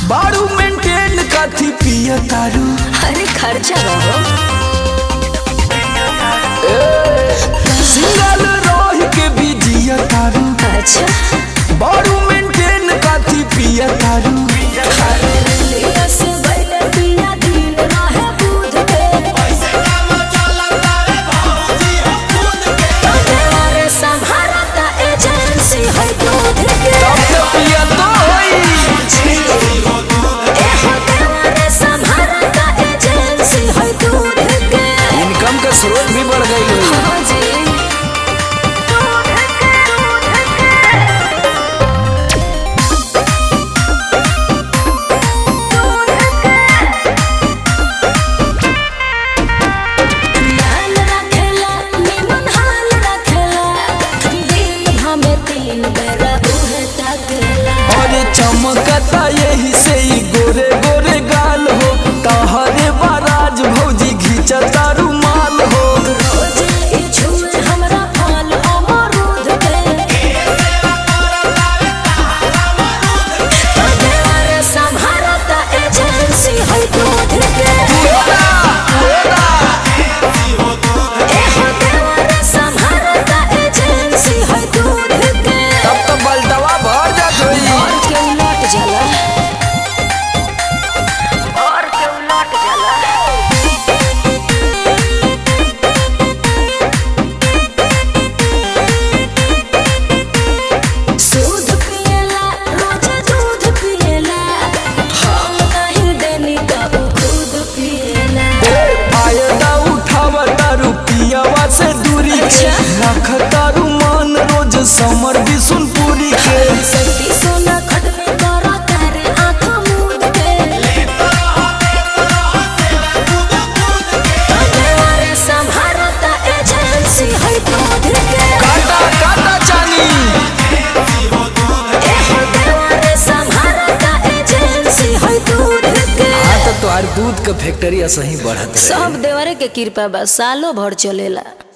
बारू मेंटेन कथी पिया तारू अरे खर्चा रहो सिंगल रह के भी जिया तारू अच्छा बारू मेंटेन कथी पिया तारू लिया से बैठे पिया दिन रहे दूध के अरे संभारता एजेंसी है दूध के तब तो पिया तो होई ए होटल रे संभारता एजेंसी है दूध के इनकम का स्रोत भी बढ़ गई है हाँ जी ध्यान रखेला निमन हाल रखेला दिन भमे तीन बेरा उहे तकेला अरे चमकता यही से ही गोरे गोरे गाल हो तहरे बाराज भौजी घिंचता रुमाल हो रोज ई छुए हमरा फल अमरूद के तोहरे संभारता एजेंसी है दूध के ए होटल संभारता एजेंसी है दूध के तब तो बलटवा भर जात होई और के उलट जाला और के उलट जाला दूध पिएला रोज दूध पिएला हम नहीं देनी तब खुद पिएला फायदा उठावा तारू पियावा से दूरी के अच्छा। रख तारू मान रोज समर बिसुनपुरी के सती सोना खट में करा तारे आँख मूंद के तोहरे संभारता एजेंसी है दूध के काटा काटा चानी ए होटल संभारता एजेंसी है दूध के हाँ तो तोहार दूध का फैक्ट्री सही बढ़त रहे सब देवरे के कृपा बा सालों भर चलेला